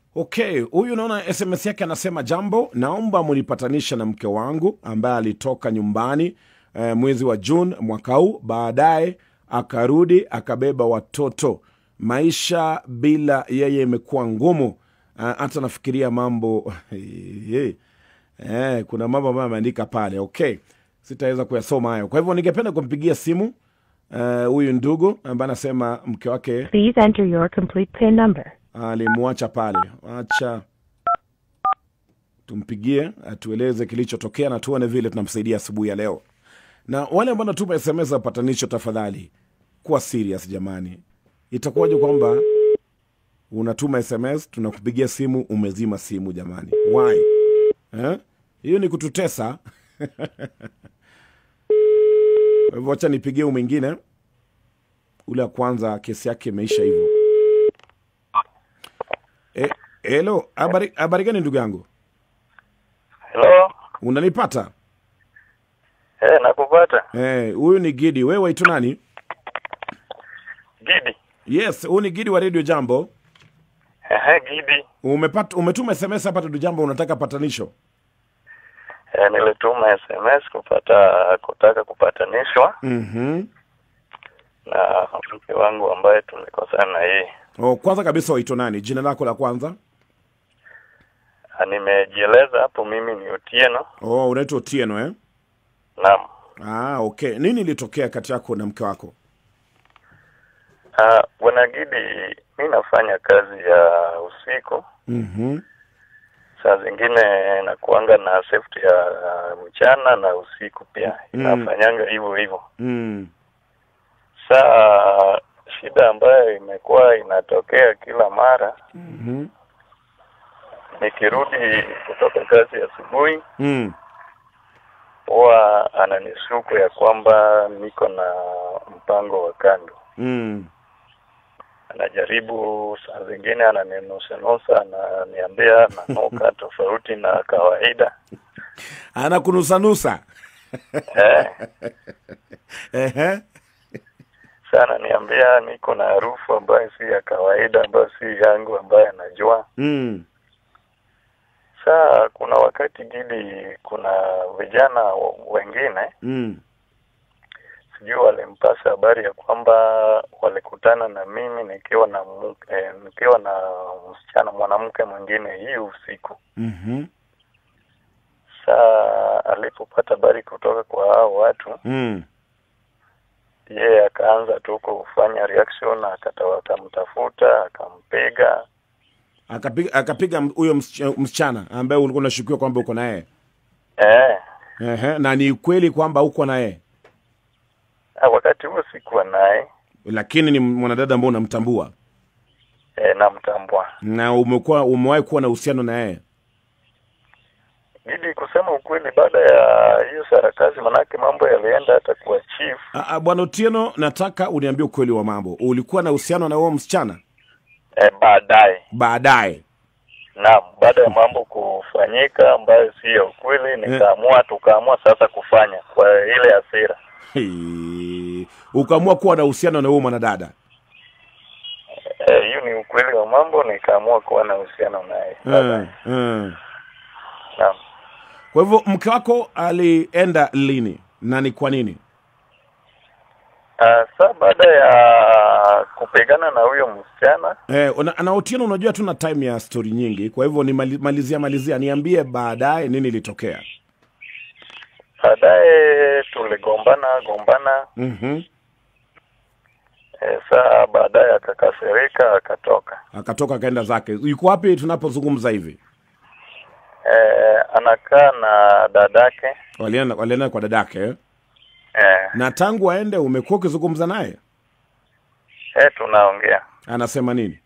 Okay, huyu naona SMS yake anasema, jambo, naomba munipatanisha na mke wangu ambaye alitoka nyumbani eh, mwezi wa Juni mwaka huu, baadaye akarudi akabeba watoto. Maisha bila yeye imekuwa ngumu, Ah, hata nafikiria mambo eh, kuna mambo ambayo ameandika pale. Okay, sitaweza kuyasoma hayo, kwa hivyo ningependa kumpigia simu eh, huyu ndugu ambaye anasema mke wake Please enter your complete PIN number. alimwacha pale. Acha tumpigie atueleze kilichotokea na tuone vile tunamsaidia asubuhi ya leo. Na wale ambao natuma SMS za patanisho, tafadhali kuwa serious jamani. Itakuwaje kwamba unatuma SMS tunakupigia simu umezima simu jamani? Why? Eh? Hiyo ni kututesa. Kwa hivyo acha nipigie huyu mwingine, ule wa kwanza kesi yake imeisha hivyo. Eh, Hello, habari habari gani ndugu yangu? Hello. Unanipata? Eh, nakupata. Eh, huyu ni Gidi. Wewe waitwa nani? Gidi. Yes, huyu ni Gidi wa Radio Jambo. Ehe, Gidi. Umepata umetuma SMS hapa Radio Jambo unataka patanisho. Eh, nilituma SMS kupata kutaka kupatanishwa Mhm. na mke wangu ambaye tulikosana na yeye. Oh, kwanza kabisa waitwa nani? Jina lako la kwanza? Ah, Nimejieleza hapo mimi ni Otieno. Oh, unaitwa Otieno eh? Naam. Ah, okay. Nini ilitokea kati yako na mke wako? Ah, Bwana Gidi, mi nafanya kazi ya usiku. Mhm. Saa zingine nakuanga na shift ya mchana na usiku pia. Mm. Nafanyanga hivyo hivyo. Mm. Saa shida ambayo imekuwa inatokea kila mara Mhm. nikirudi kutoka kazi asubuhi Mm. huwa ananishuku ya kwamba niko na mpango wa kando. Mm. Anajaribu saa zingine ananinusanusa, ananiambia nanuka tofauti na kawaida Anakunusanusa. eh. Ehe. Saa ananiambia niko na harufu ambayo si ya kawaida, ambayo si yangu, ambayo anajua. Mm. Saa kuna wakati Gidi, kuna vijana wengine Mm. sijui walimpasa habari ya kwamba walikutana na mimi nikiwa na mu- eh, nikiwa na msichana mwanamke mwingine hii usiku. Mhm. Saa alipopata habari kutoka kwa hao watu, Mm. yeye akaanza tu kufanya reaction, akata- akamtafuta akampiga. Akapiga akapiga huyo msichana- msichana ambaye ulikuwa unashukiwa kwamba uko naye. Eh, Ehe, na ni kweli kwamba uko naye, ah, wakati huo sikuwa naye lakini ni mwanadada ambao unamtambua eh, namtambua. na umekuwa umewahi kuwa na uhusiano na yeye. Ili kusema ukweli, baada ya hiyo sarakasi, manake mambo yalienda hata kwa chief Ah, ah, Bwana Otieno, nataka uniambie ukweli wa mambo. Ulikuwa na uhusiano na huo msichana eh, baadaye baadaye? Naam, baada ya mambo kufanyika ambayo si ya ukweli, nikaamua tukaamua sasa kufanya kwa ile hasira. Hii, Ukaamua kuwa na uhusiano na huo mwanadada. Eh, Hiyo ni ukweli wa mambo, nikaamua kuwa na uhusiano naye. Eh, eh. Naam. Kwa hivyo mke wako alienda lini na ni kwa nini? Ah, saa baada ya kupigana na huyo msichana Eh, una- na Otieno, unajua tuna time ya stori nyingi, kwa hivyo ni mali- malizia malizia, niambie baadaye nini ilitokea. baadaye tuligombana gombana. Mhm. Eh, saa baadaye akakasirika akatoka. Akatoka akaenda zake. Yuko wapi tunapozungumza hivi? Eh, anakaa na dadake Walienda walienda kwa dadake eh? eh, Na tangu aende umekuwa ukizungumza naye, eh, tunaongea anasema nini?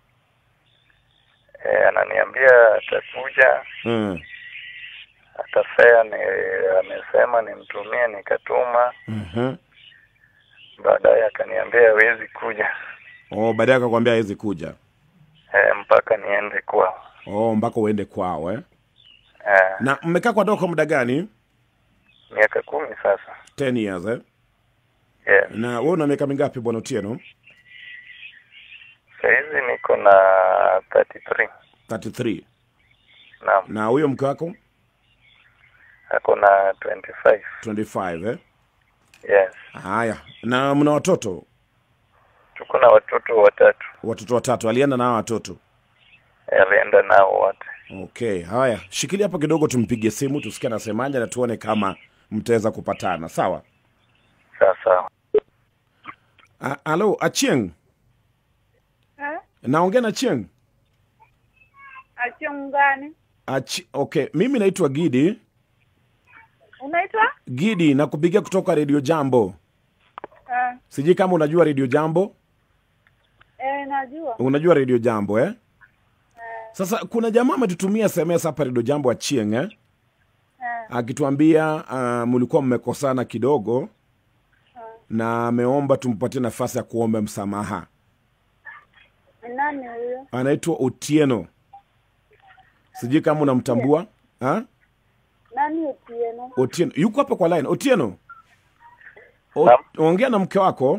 eh, ananiambia atakuja Mm. atafea ni amesema nimtumie nikatuma Mhm. baadaye akaniambia hawezi kuja Oh, baadaye akakwambia hawezi kuja. e, mpaka niende kwao Oh, mpaka uende kwao eh? e, Na mmekaa kwa ndoa kwa muda gani? miaka kumi sasa 10 years eh? yes. Na wewe una miaka mingapi bwana Otieno? sahizi niko na 33 33 naam na huyo mke wako ako na 25 25 eh? yes haya na mna watoto tuko na watoto watatu watoto watatu alienda na hawa watoto alienda nao wote okay haya shikilia hapa kidogo tumpigie simu tusikie anasemaje na tuone kama mtaweza kupatana sawa sawa sawa A- alo achieng Eh? naongea na chieng Achieng gani? Achi, okay mimi naitwa gidi Unaitwa? gidi nakupigia kutoka redio jambo Eh, sijui kama unajua redio jambo eh, najua. unajua redio jambo eh? sasa kuna jamaa ametutumia sms hapa redio jambo achieng eh? Eh, akituambia uh, mlikuwa mmekosana kidogo na ameomba tumpatie nafasi ya kuomba msamaha ni nani huyo? anaitwa otieno sijui kama unamtambua ha? Nani Otieno? otieno yuko hapa kwa line otieno o, Naam. ongea na mke wako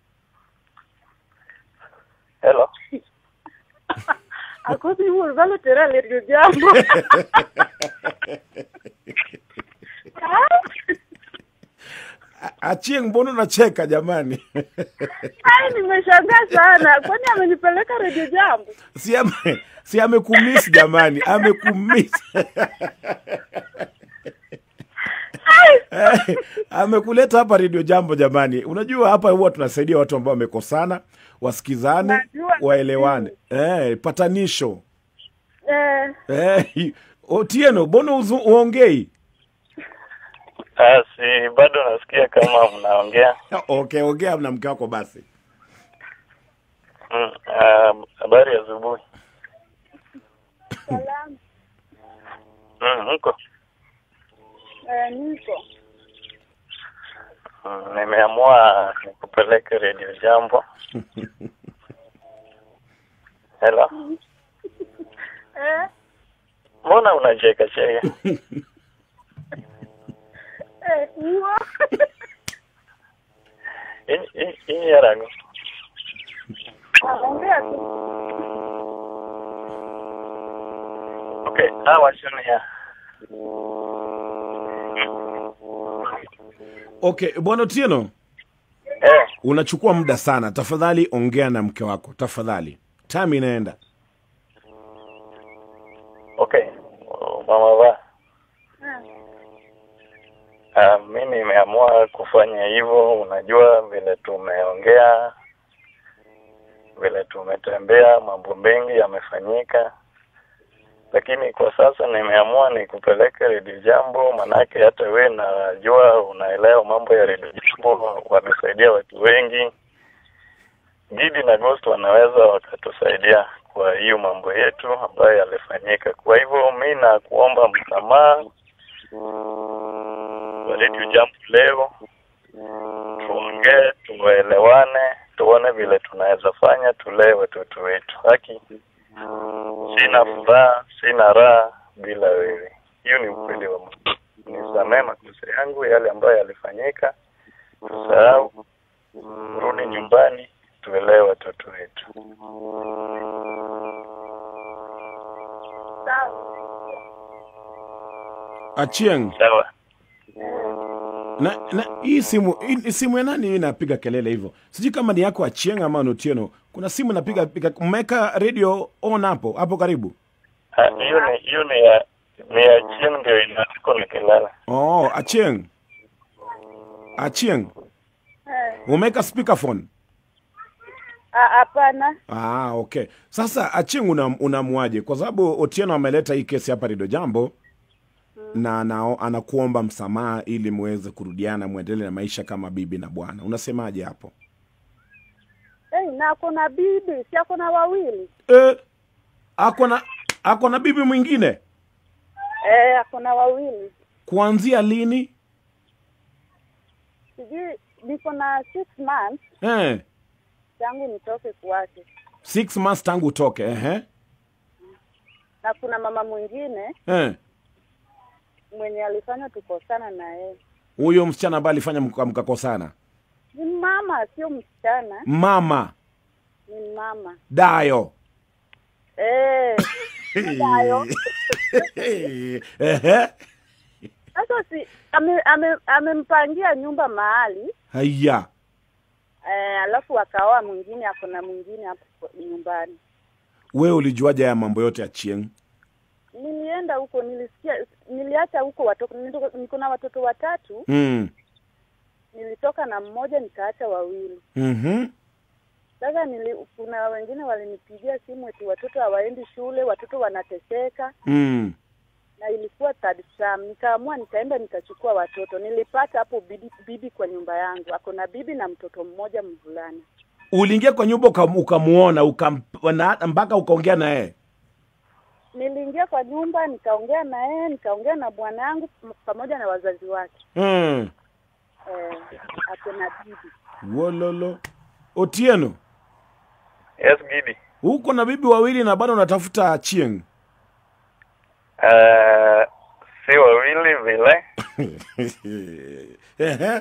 hello Akosi huo valo tera le jambo. A- achieng mbona unacheka jamani Ai, nimeshangaa sana. Kwani amenipeleka redio jambo? si ame, si amekumiss jamani amekumiss Eh, amekuleta hapa redio jambo jamani unajua hapa huwa tunasaidia watu ambao wamekosana wasikizane Najua. waelewane eh, patanisho Eh, eh, otieno mbona uzu- uongei ah, si bado nasikia kama mnaongea okay ongea na mke wako basi Mm, ah, habari ya asubuhi salamu. Mm, mko Eh, niko. Mm, nimeamua nikupeleke redio jambo hello Eh, mbona unacheka cheka eh, huo. hii yarago Ongea tu. okay hawa shunia okay bwana otieno eh unachukua muda sana tafadhali ongea na mke wako tafadhali time inaenda okay mama va Eh, uh, mi nimeamua kufanya hivyo unajua vile tumeongea vile tumetembea mambo mengi yamefanyika lakini kwa sasa nimeamua nikupeleke redio jambo manake hata we najua unaelewa mambo ya redio jambo wamesaidia watu wengi gidi na ghost wanaweza wakatusaidia kwa hiyo mambo yetu ambayo yalifanyika kwa hivyo mi nakuomba msamaha kwa redio jambo leo tuongee tuelewane tuone vile tunaweza fanya tulee watoto wetu haki sina furaha sina raha bila wewe hiyo ni ukweli wa Mungu nisamee makosa yangu yale ambayo yalifanyika tusahau rudi nyumbani tuelewe watoto wetu sawa. achieng sawa na, na hii simu hii simu ya nani hii inapiga kelele hivyo sijui kama ni yako achieng ama ni otieno kuna simu inapiga piga mmeweka radio on hapo hapo karibu Ah, hiyo ni hiyo ni ya ni ya chini ndio inatiko nikilala oh achieng achieng Eh, umeweka speakerphone ah, hapana. ah okay sasa achieng una- unamwaje kwa sababu otieno ameleta hii kesi hapa redio jambo na ana, anakuomba msamaha ili muweze kurudiana mwendelee na maisha kama bibi na bwana unasemaje hapo Eh, na kuna bibi, si ako na wawili. eh, ako na ako na bibi mwingine Eh, ako na wawili. kuanzia lini Sijui niko na six months eh, tangu nitoke kwake, six months tangu utoke ehe na kuna mama mwingine eh. mwenye alifanya tukosana na yeye. huyo msichana ambaye alifanya mka- mkakosana Ni mama, sio msichana, mama ni mama. dayo Eh, Nayo. Ehe. Sasa si ame- ame- amempangia nyumba mahali haya eh, alafu akaoa mwingine, ako na mwingine hapo nyumbani. wewe ulijuaje haya mambo yote ya chieng Nilienda huko, nilisikia, niliacha huko watoto, nilitoka- niko na watoto watatu, mm. nilitoka na mmoja nikaacha wawili. mm-hmm. Sasa nili, kuna wengine walinipigia simu eti watoto hawaendi shule, watoto wanateseka, mm. na ilikuwa third term. Nikaamua nikaenda nikachukua watoto. Nilipata hapo bibi, bibi kwa nyumba yangu, ako na bibi na mtoto mmoja mvulana. uliingia kwa nyumba ukam- ukamuona ukam- na- mpaka ukaongea na yeye Niliingia kwa nyumba nikaongea na yeye, nikaongea na bwana yangu m- pamoja na wazazi wake mm. eh, ako na bibi. wololo otieno Yes, Gidi. uko na bibi wawili na bado unatafuta chieng Uh, si wawili vile. Ehe.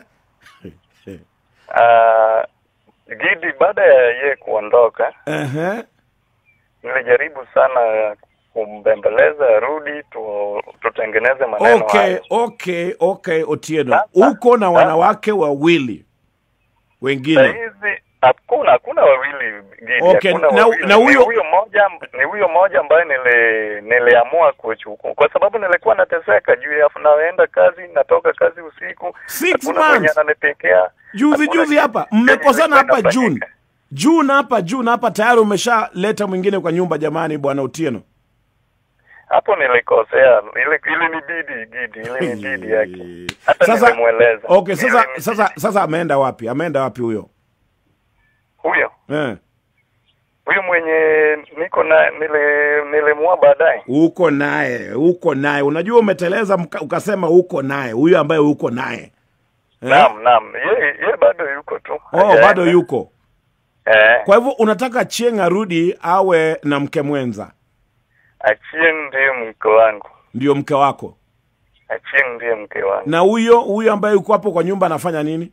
Uh, Gidi, baada ya ye kuondoka, Ehe. nilijaribu sana kumbembeleza arudi tu, tutengeneze maneno okay hayo. okay okay otieno Sasa- uko na sasa- wanawake wawili wengine Sahizi hakuna hakuna wawili Gidi, Okay, hakuna na- wawili. na huyo- ni huyo moja ni huyo moja ambaye nili niliamua kuchukua kwa sababu nilikuwa nateseka juu ya naenda kazi natoka kazi usiku Six hakuna mwenye months. ananipikia juzi hakuna juzi kitu hapa chenye mmekosana hapa ilikuwa june inafanyika. june hapa june hapa tayari umeshaleta mwingine kwa nyumba jamani bwana otieno hapo nilikosea ili ili ni bidi Gidi ili ni bidi yake hata sasa nilimweleza okay sasa Ili ni sasa bidi. sasa ameenda wapi ameenda wapi huyo huyo eh. huyo mwenye niko na nili nilimua baadaye uko naye uko naye unajua umeteleza mka- ukasema uko naye huyo ambaye uko naye eh? naam naam ye ye bado yuko tu oh, Hajaenda. bado yuko eh kwa hivyo unataka chieng arudi awe na mke mwenza Achieng ndiye mke wangu. ndio mke wako Achieng ndiye mke wangu. na huyo huyo ambaye yuko hapo kwa nyumba anafanya nini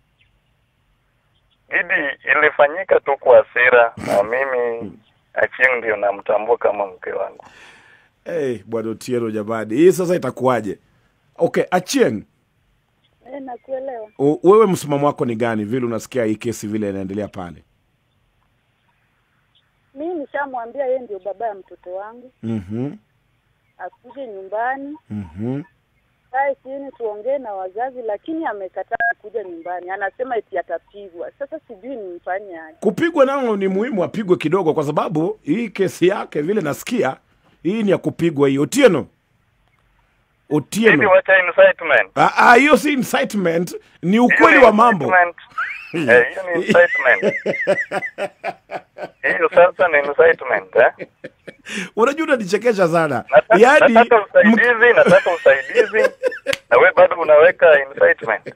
Gidi ilifanyika tu kwa hasira na mimi Achieng ndio namtambua kama mke wangu. hey, bwana otieno jamani hii sasa itakuwaje okay achieng Eh, nakuelewa. u- wewe msimamo wako ni gani vile unasikia hii kesi vile inaendelea pale Mimi nishamwambia yeye ndio baba ya mtoto wangu, mm-hmm. akuje nyumbani Mm-hmm. kae chini tuongee na wazazi, lakini amekataa kuja nyumbani, anasema eti atapigwa. Sasa sijui nimfanye aje. kupigwa nao ni muhimu apigwe kidogo kwa sababu hii kesi yake vile nasikia hii ni ya kupigwa hii otieno Gidi otieno wacha incitement. Ah, ah, hiyo si incitement ni Hiyo ukweli ni wa mambo incitement. Eh, hiyo ni incitement. Hiyo sasa ni incitement eh? unajua unanichekesha sana Nataka, yaani nataka m- usaidizi, nataka usaidizi na we bado unaweka incitement.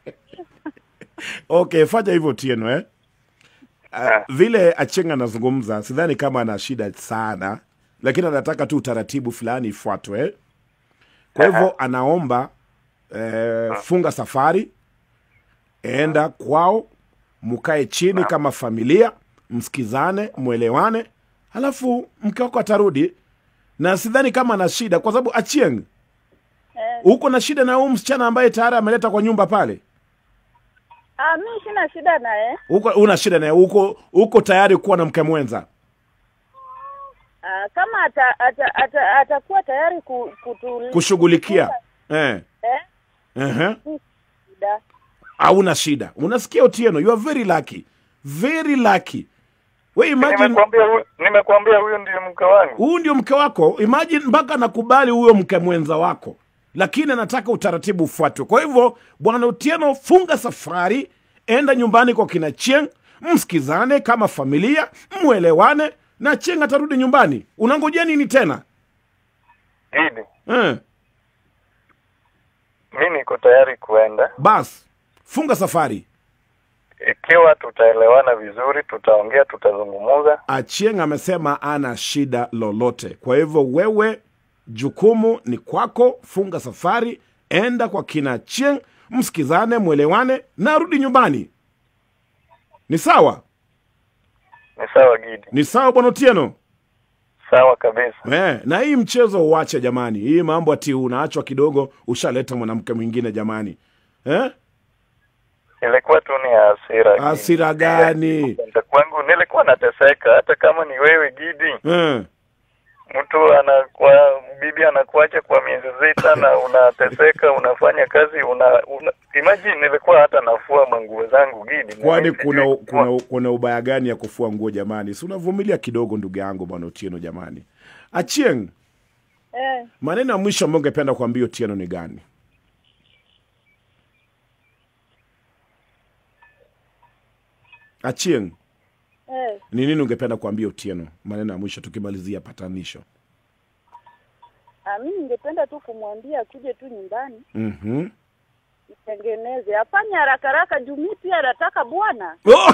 okay fanya hivyo tieno eh? Uh, Ah. vile achenga anazungumza sidhani kama ana shida sana lakini anataka tu utaratibu fulani ifuatwe eh? kwa hivyo anaomba eh, funga safari enda kwao mkae chini kama familia msikizane mwelewane halafu mke wako atarudi na sidhani kama ana shida kwa sababu achieng Eh, uko na shida na huu msichana ambaye tayari ameleta kwa nyumba pale ah, mimi sina shida naye. uko una shida naye uko uko tayari kuwa na mke mwenza Ah, kama ata, ata, ata, atakuwa tayari ku, kutu, kushughulikia eh. eh, uh-huh. si shida. hauna shida unasikia otieno you are very lucky very lucky we imagine Nimekuambia huyu, nimekuambia huyu ndio mke wangu. huu ndio mke wako imagine mpaka nakubali huyo mke mwenza wako lakini anataka utaratibu ufuatwe kwa hivyo bwana otieno funga safari enda nyumbani kwa kina chieng msikizane kama familia mwelewane na chieng atarudi nyumbani unangojea nini tena Gidi, eh. mi niko tayari kuenda bas funga safari ikiwa tutaelewana vizuri, tutaongea, tutazungumuza. achieng amesema ana shida lolote kwa hivyo wewe jukumu ni kwako funga safari enda kwa kina chieng msikizane mwelewane na rudi nyumbani ni sawa Ni sawa Gidi, ni sawa bwana otieno sawa kabisa. Eh, na hii mchezo uache jamani, hii mambo ati unaachwa kidogo ushaleta mwanamke mwingine jamani eh? Ilikuwa tu ni hasira. Hasira gani? Kwenda kwangu nilikuwa nateseka, hata kama ni wewe Gidi, Eh. mtu anakuwa bibi anakuacha kwa miezi sita na unateseka, unafanya kazi una, una imagine, nilikuwa hata nafua manguo zangu Gidi. na Kwani mimi kuna, sijui kufua. kuna, kuna ubaya gani ya kufua nguo jamani? Si unavumilia kidogo ndugu yangu bwana Otieno jamani. Achieng, Eh, maneno ya mwisho ambayo ungependa kuambia Otieno ni gani? Achieng, eh. ni nini ungependa kuambia Otieno? Maneno ya mwisho tukimalizia patanisho. Ah, mimi ningependa tu kumwambia akuje tu nyumbani Mhm. nitengeneze, afanye haraka haraka juu mimi pia nataka bwana. Oh!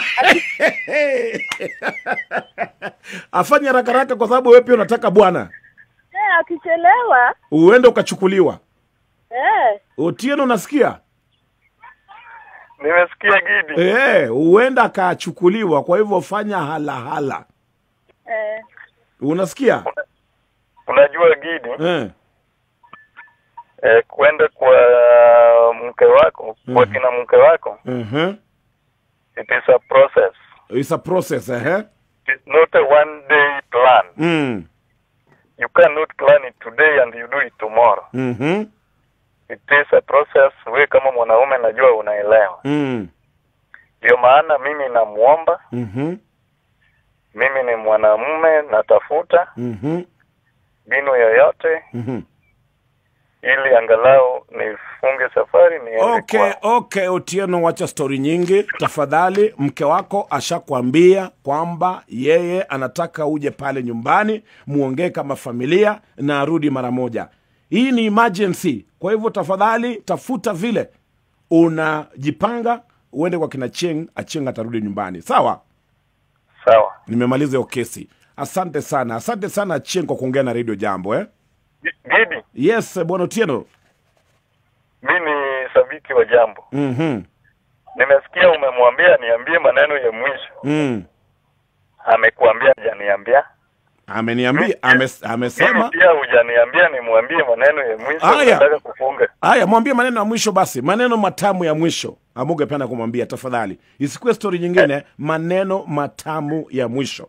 afanye haraka haraka kwa sababu wewe pia unataka bwana Eh, akichelewa uende ukachukuliwa. eh, Otieno, unasikia? Nimesikia Gidi. Eh, huenda akachukuliwa, kwa hivyo fanya halahala. eh, Unasikia? Unajua Gidi, Eh. eh, kwenda kwa mke wako kwa Mhm. kina mke wako Uh-huh. it is a process It's a process, eh? it is not a one day plan Mm. you cannot plan it today and you do it tomorrow Mhm. it is a process we kama mwanaume najua unaelewa Mm. ndio maana mimi namuomba Mhm. mimi ni mwanamume natafuta Mhm. mbinu yoyote Mhm. ili angalau nifunge safari niende Okay, kwao. okay, Otieno, wacha stori nyingi tafadhali. Mke wako ashakwambia kwamba yeye anataka uje pale nyumbani muongee kama familia na arudi mara moja. Hii ni emergency, kwa hivyo tafadhali tafuta vile unajipanga uende kwa kina Cheng, Acheng atarudi nyumbani. Sawa, sawa nimemaliza hiyo kesi. Asante sana, asante sana Cheng kwa kuongea na Radio Jambo eh? Gi- Gidi Yes, bwana Otieno. mi ni sabiki wa jambo Mhm. nimesikia umemwambia niambie maneno ya mwisho Mm. amekuambia hajaniambia Ameniambia ame, mimi amesema pia hujaniambia nimwambie maneno ya mwisho Aya. nataka kufunga Haya, mwambie maneno ya mwisho basi, maneno matamu ya mwisho ambayo ungependa kumwambia tafadhali, isikuwe stori nyingine, maneno matamu ya mwisho.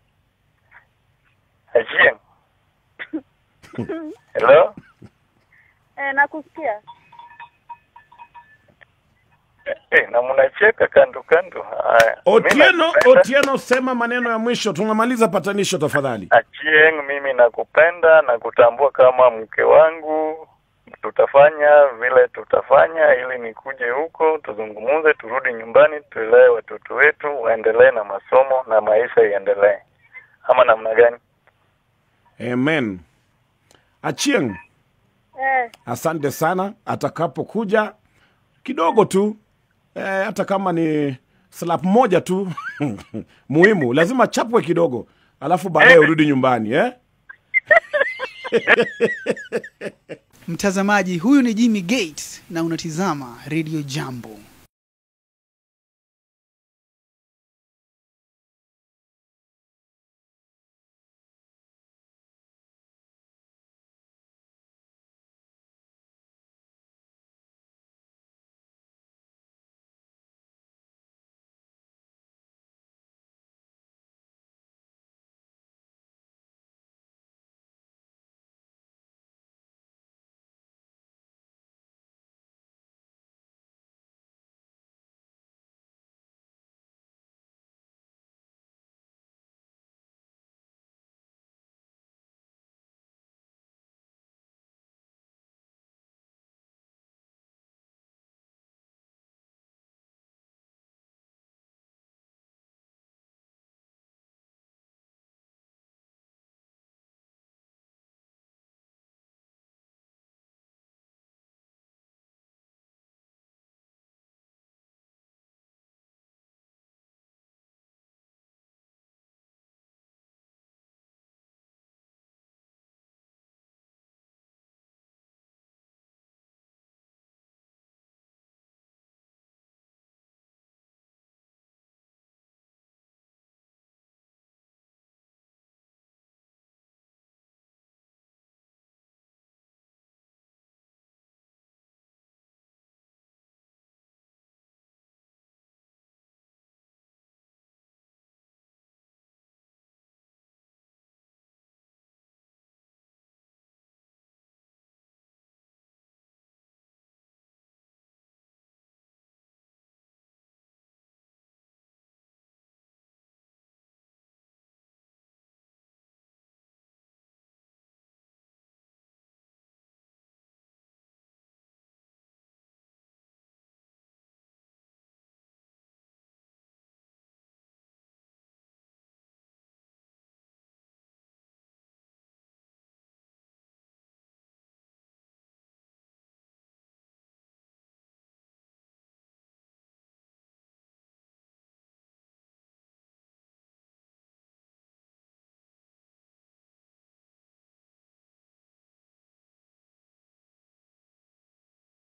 Achieng. hello eh, nakusikia. Eh, eh, na mnacheka kando kando haya Otieno, Mimi nakupenda. Otieno, sema maneno ya mwisho, tunamaliza patanisho tafadhali. Achieng, mimi nakupenda na kutambua kama mke wangu. Tutafanya vile tutafanya ili nikuje huko tuzungumuze, turudi nyumbani, tulee watoto wetu waendelee na masomo na maisha iendelee, ama namna gani? Amen. Achieng, Eh, asante sana. Atakapokuja kidogo tu eh, hata kama ni slap moja tu muhimu, lazima chapwe kidogo, alafu baadaye urudi nyumbani eh? Mtazamaji, huyu ni Jimmy Gates na unatizama Radio Jambo.